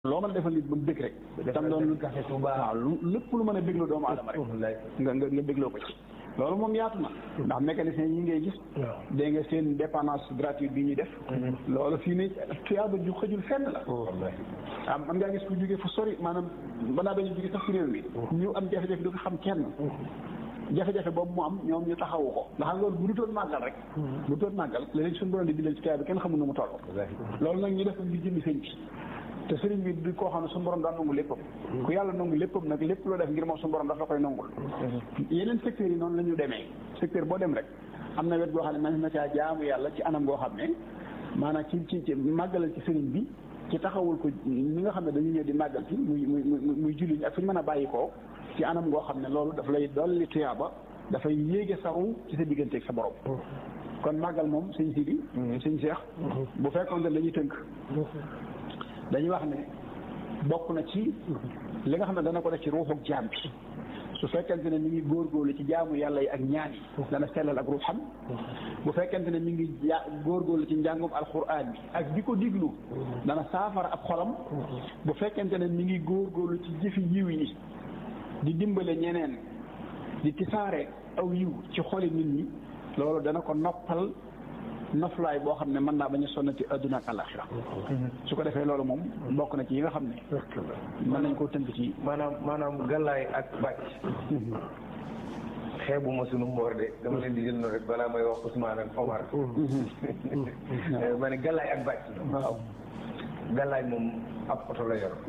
loo mën a defal nit ba mu bëgg rek tam doon lu café Touba waaw lu lépp lu mën a bégloo doomu aadama rek nga nga nga bégloo ko ci loolu moom yaatu na ndax mécanicien yi ngay gis dégg nga seen dépendance gratuite bi ñuy def loolu fii ne tuyaaba ju xëjul fenn la ah man ngaa gis ku jógee fu sori maanaam balaa dañu jóge sax ci réew mi ñu am jafe-jafe du ko xam kenn jafe-jafe boobu mu am ñoom ñu taxawu ko ndax loolu bu dutoon màggal rek bu dutoon màggal léegi suñu borom di bindal ci tuyaaba kenn xamul nu mu toll loolu nag ñu def ko ngir jëmmi sëñ bi te sëriñ bi di koo xam ne suñu borom daan nangu léppam ku yàlla nangu léppam nag lépp loo def ngir moom suñu borom daf la koy nangul yeneen secteurs yi noonu la ñu demee secteur boo dem rek am na wet goo xam ne man na caa jaamu yàlla ci anam goo xam ne maanaam ci ci ci màggalal ci sëriñ bi ci taxawul ko ñi nga xam ne dañuy ñëw di màggal ci muy muy muy julli ñi ak fu ñu mën a bàyyi koo ci anam goo xam ne loolu daf lay dolli tuyaaba dafay yéege saru ci sa digganteeg sa borom kon màggal moom sëñ Sidi sëñ Cheikh bu fekkoon ne dañuy tënk dañuy wax ne bokk na ci li nga xam ne dana ko def ci ruuxu jaam bi su fekkente ne mi ngi góorgóorlu ci jaamu yàlla yi ak ñaan yi dana sellal ak ruuxam bu fekkente ne mi ngi ja góorgóorlu ci njàngum alxuraan bi ak di ko diglu dana saafara ab xolam bu fekkente ne mi ngi góorgóorlu ci jëfi yiw yi di dimbale ñeneen di tisaare aw yiw ci xoli nit ñi loolu dana ko noppal noflaay boo xam ne mën naa bañ a sonnati adduna ak alaxira su ko defee loolu moom bokk na ci yi nga xam ne mën nañ koo tënk ci maanaam maanaam gàllaay ak bàcc xeebu ma sunu mboor de dama leen di jël noonu rek balaa may wax Ousmane ak Omar ma ne gàllaay ak bàcc waaw gàllaay moom ab oto la yor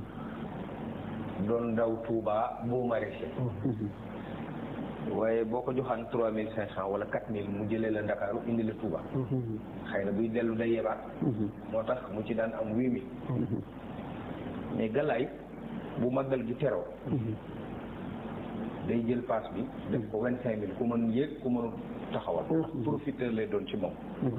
doon daw Touba boo maraîcher waaye boo ko joxaan trois mille cinq cent wala quatre mille mu jëlee la Ndakaaru indi la Touba xëy na buy dellu day yebaat moo tax mu ci daan am huit mille mais galaay bu màggal gi teroo day jël paas bi def ko vingt cinq mille ku mën yéeg ku mënul taxawal profiteur lay doon ci moom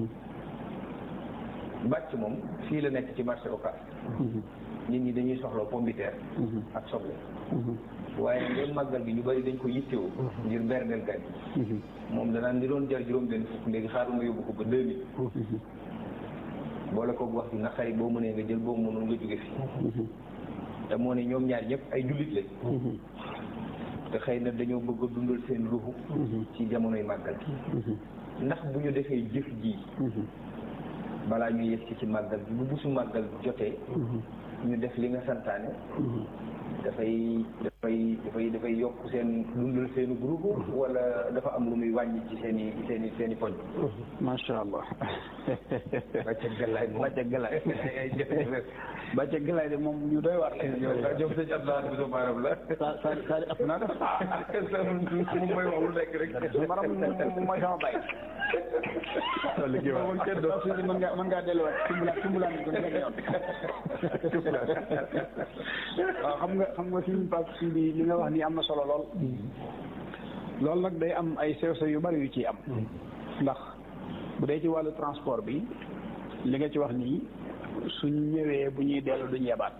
bàcc moom fii la nekk ci marché Ocass nit ñi dañuy soxla pombiteer ak soble waaye ngeen màggal gi ñu bari dañ ko yittewoo ngir berndeel gan yi moom danaan li doon jar juróom benn fukk léegi xaaral nga yóbbu ko ba deux mille boole ko wax bi naqari boo mënee nga jël boobu mënul nga jóge fii te moo ne ñoom ñaar ñëpp ay jullit lañ te xëy na dañoo bëgg a dundal seen ruuxu ci jamonoy màggal gi ndax bu ñu defee jëf ji balaa ñu yegg ci ci màggal gi bu busu màggal jotee ñu def li nga santaane dafay dafay dafay dafay yokk seen dundal seeni groupe wala dafa am lu muy wàññi ci seen i seen i seen i poñ macha allah bàcce galaay moom bàcce galaay bàcce galaay de moom ñu doy waar la ñoom sëñ Abdoulaye Bousso Maram la sa sa sa ëpp naa def moom mooy wax lu nekk rek su maram mooy sama bay moom kenn doon si mën ngaa mën ngaa delluwaat tumbulaan tumbulaan bi ko nga yoon waaw xam nga xam nga suñu pap si bi li nga wax nii am na solo lool loolu nag day am ay sew sew yu bari yu ciy am ndax bu dee ci wàllu transport bi li nga ci wax nii suñ ñëwee bu ñuy dellu duñ yebaat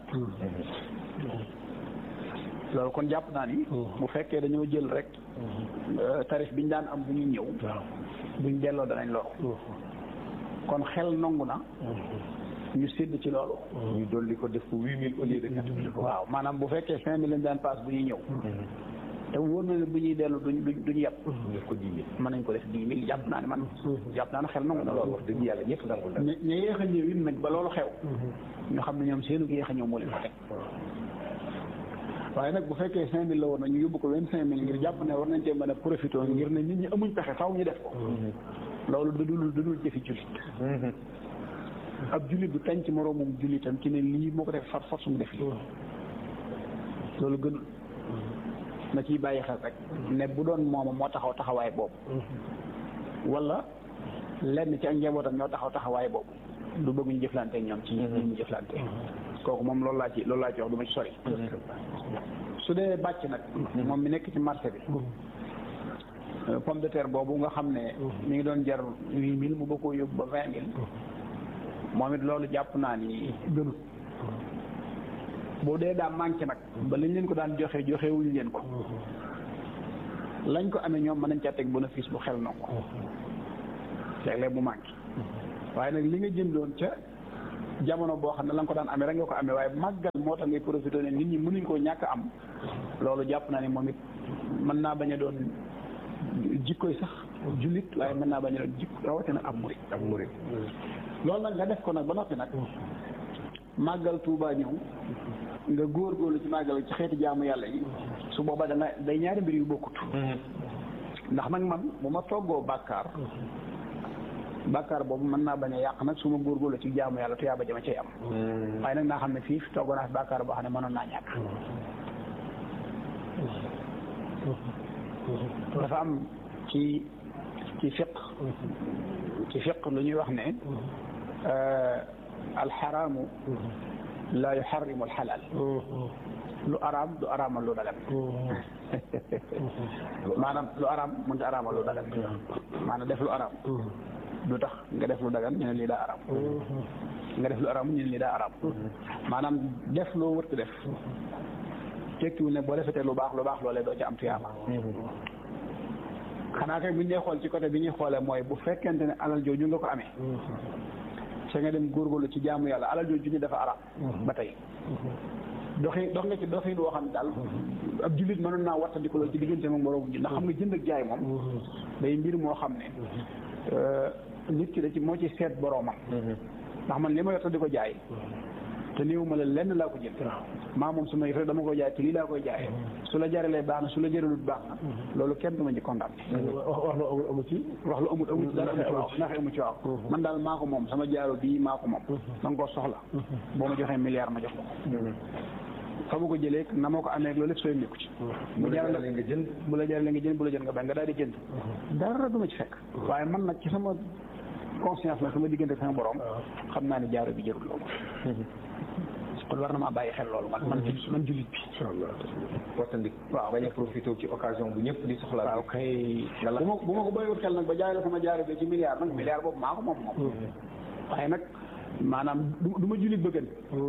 loolu kon jàpp naa ni bu fekkee dañoo jël rek tarif bi ñu daan am bu ñuy ñëw buñ delloo danañ loru kon xel nangu na ñu sédd ci loolu ñu dolli ko def ko huit mille au lieu de quatre mille waaw maanaam bu fekkee cinq mille lañ daan paas bu ñuy ñëw te wóor na ne bu ñuy dellu duñ duñ duñu yàpp def ko dix mille mën nañ ko def dix mille jàpp naa ne man jàpp naa ne xel nangu na loolu wax dëgg yàlla ñëpp nangul na ñu ñu yéex a ñëw it nag ba loolu xew ñu xam ne ñoom seenu yéex a ñëw moo leen ko teg waaye nag bu fekkee cinq mille la woon na ñu yóbbu ko vingt cinq mille ngir jàpp ne war nañ cee mën a profité ngir ne nit ñi amuñ pexe faw ñu def ko loolu dudul dudul jëfi jullit ab jullit du tañ ci moroomum jullitam ci ne lii moo ko def far force mu def lii loolu gënul na ciy bàyyi xel rek ne bu doon mooma moo taxaw taxawaay boobu wala lenn ci ak njabootam ñoo taxaw taxawaay boobu du bëgg ñu jëflante ñoom ci ñi ñu jëflante kooku moom loolu laa ci loolu laa ci wax du ma ci sori su dee bàcc nag moom mi nekk ci marché bi pomme de terre boobu nga xam ne mi ngi doon jar huit mille mu bëgg koo yóbbu ba vingt mille moom it loolu jàpp naa ni gënut boo dee daa manqué nag ba lañ leen ko daan joxe joxe wuñ leen ko lañ ko amee ñoom mën nañ caa teg bénéfice bu xel na ko léeg-léeg mu manqué waaye nag li nga jëndoon ca jamono boo xam ne la nga ko daan amee rek nga ko amee waaye màggal moo tax ngay profité ne nit ñi mënuñ koo ñàkk am loolu jàpp naa ne moom it mën naa bañ a doon jikkoy sax jullit waaye mën naa bañ a doon jikko rawatina ab murit ak murit loolu nag nga def ko nag ba noppi nag màggal Tuubaa ñëw nga góorgóorlu ci màggal ci xeeti jaamu yàlla yi su booba dana day ñaari mbir yu bokkut ndax nag man bu ma toggoo bàkkaar bàkkaar boobu mën naa bañ a yàq nag su ma góorgóorlu ci jaamu yàlla tuyaaba jama cay am waaye nag naa xam ne fii toggoo naa fi bàkkaar boo xam ne mënoon naa ñàkk dafa am ci ci fiq ci fiq lu ñuy wax ne alxaraamu laa yuxarrimu alxalaal lu araam du araamal lu dagan maanaam lu araam mënut a araamal lu dagan maanaam def lu araam du tax nga def lu dagan ñu ne lii daa araam nga def lu araam ñu ne lii daa araam maanaam def loo wërta def tekkiwul ne boo defetee lu baax lu baax loolee doo ci am tuyaaba xanaa kay bu ñu xool ci côté bi ñuy xoolee mooy bu fekkente ne alal jooju nga ko amee sa nga dem góorgóorlu ci jaamu yàlla alal jooju ñu dafa araam ba tey doxi dox nga ci doxin woo xam ne daal ab jullit mënoon naa wattandiku loolu ci diggante moom moroom ji ndax xam nga jënd ak jaay moom day mbir moo xam ne nit ki da ci moo ci seet boroomam ndax man li ma yor te di ko jaay te néew ma la lenn laa ko jënd maa moom su ma yëf dama koy jaay te lii laa koy jaayee su la jaralee baax na su la jaralut baax na loolu kenn du ma ci condamné wax lu amul amu ci wax lu amul amul dara amu ci waaw naxe amu ci waaw man daal maa ko moom sama jaaro bii maa ko moom da nga koo soxla boo ma joxee milliard ma jox ko fa ma ko jëlee na ma ko amee loolu lépp sooy nekku ci mu jaral nga jënd bu la jaralee nga jënd bu la jënd nga bañ nga daal di jënd dara du ma ci fekk waaye man nag ci sama conscience la sama diggante sama borom xam naa ne jaaro bi jërul loolu kon war na maa bàyyi xel loolu man man man jullit bi incha allah wattandik waaw bañ a profité ci occasion bu ñëpp di soxla waaw kay bu ma bu ma ko bàyyiwut xel nag ba jaay la sama jaaro bi ci milliard nag milliard boobu maa ko moom moom waaye nag maanaam du du ma jullit bëggan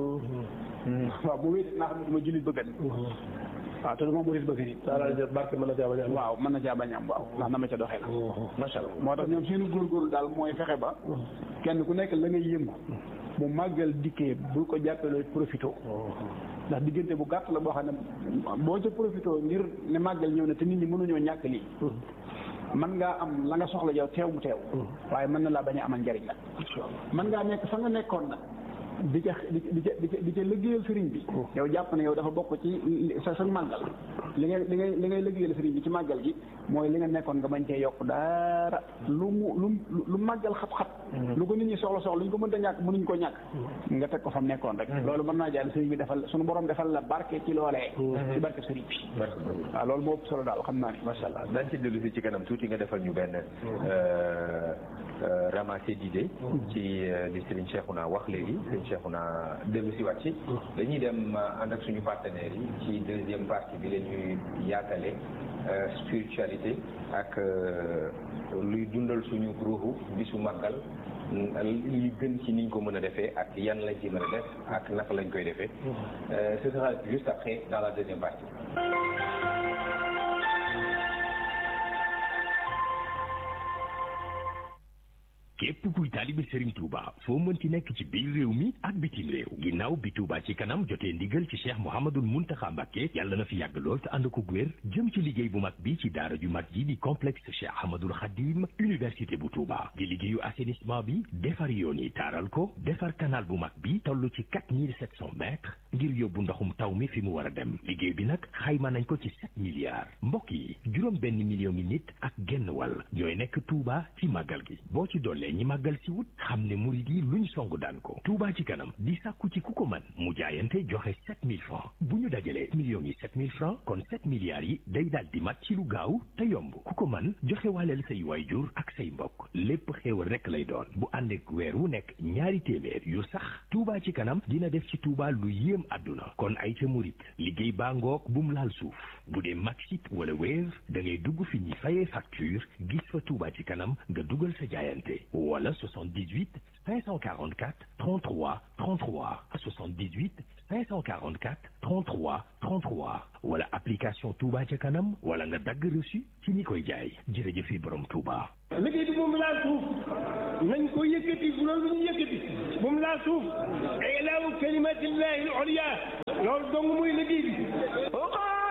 waaw bu wéet naa xam ne du ma jullit bëggan waaw te du ma murit bëggan it daal jël barke mën na caa bañ a am waaw mën na caa bañ a am waaw ndax na ma ca doxee la macha allah moo tax ñoom seenu góorgóorlu daal mooy fexe ba kenn ku nekk la ngay yëngu bu màggal dikkee bu ko jàppale profité ndax diggante bu gàtt la boo xam ne boo ca profité ngir ne màggal ñëw na te nit ñi mënuñoo ñàkk lii mën ngaa am la nga soxla yow teew mu teew waaye mën na laa bañ a amal njariñ la mën ngaa nekk fa nga nekkoon nag di ca di di ca di ca di ca liggéeyal sëriñ bi yow jàpp ne yow dafa bokk ci sa sa màggal li ngay li ngay li ngay liggéeyal sëriñ bi ci màggal gi mooy li nga nekkoon nga bañ cee yokk dara lu mu lu lu màggal xat-xat lu ko nit ñi soxla soxla lu ñu ko mënta ñàkk mënuñ ko ñàkk nga teg ko fa mu nekkoon rek loolu mën naa jaay sëriñ bi defal suñu borom defal la barke ci loolee ci barke sëriñ bi waaw loolu moo ëpp solo daal xam naa ni macha allah dañ ci dellu si ci kanam tuuti nga defal ñu benn ramassé d'idées ci li Serigne Cheikhouna wax léegi Serigne Cheikhouna dellu si waat ci dañuy dem ànd ak suñu partenaires yi ci deuxième partie bi la ñuy yaatale spiritualité ak luy dundal suñu ruuxu bisu màggal li gën ci niñ ko mën a defee ak yan lañ ci mën a def ak naka lañ koy defee ce sera juste après dans la deuxième partie képp kuy taalibe Serigne Touba foo mënti nekk ci biir réew mi ak bitim réew ginnaaw bi Touba ci kanam jotee ndigal ci Cheikh Mouhamadul Mountakha Mbacké yàlla na fi yàgg lool te ànd ko wér jëm ci liggéey bu mag bi ci daara ju mag ji di complexe Cheikh Ahmadul Khadim université bu Touba di liggéeyu assainissement bi defar yoon yi taaral ko defar canal bu mag bi toll ci 4700 mètres ngir yóbbu ndoxum taw mi fi mu war a dem liggéey bi nag xayma nañ ko ci 7 milliards mbokk yi juróom benn million ngi nit ak genn wàll ñooy nekk Touba ci màggal gi boo ci dollee ñi màggal si wut xam ne murid yi luñ song daan ko Touba ci kanam di sàkku ci ku ko mën mu jaayante joxe 7000 francs bu ñu dajalee millions yi 7000 francs kon 7 milliards yi day daal di mat ci lu gaaw te yomb ku ko mën joxe waaleel say waayjur ak say mbokk lépp xéewal rekk lay doon bu ànd ak weer wu nekk ñaari téeméer yu sax Touba ci kanam dina def ci Touba lu yéem àdduna kon ay ca murid liggéey baa ngoog bum laal suuf bu dee Maxit wala Wave da ngay dugg fi ñi fayee facture gis fa Touba ci kanam nga dugal sa jaayante wala 78 544 33 33 78 544 33 33 wala application Touba ca kanam wala nga dagg reçu ci ñi koy jaay jërëjëfi borom Touba. liggéey bi moom laa suuf nañ ko yëkkati bu loolu ñu yëkkati moom laa suuf ilaahu kalimatillahi al-ulya loolu dong muy liggéey bi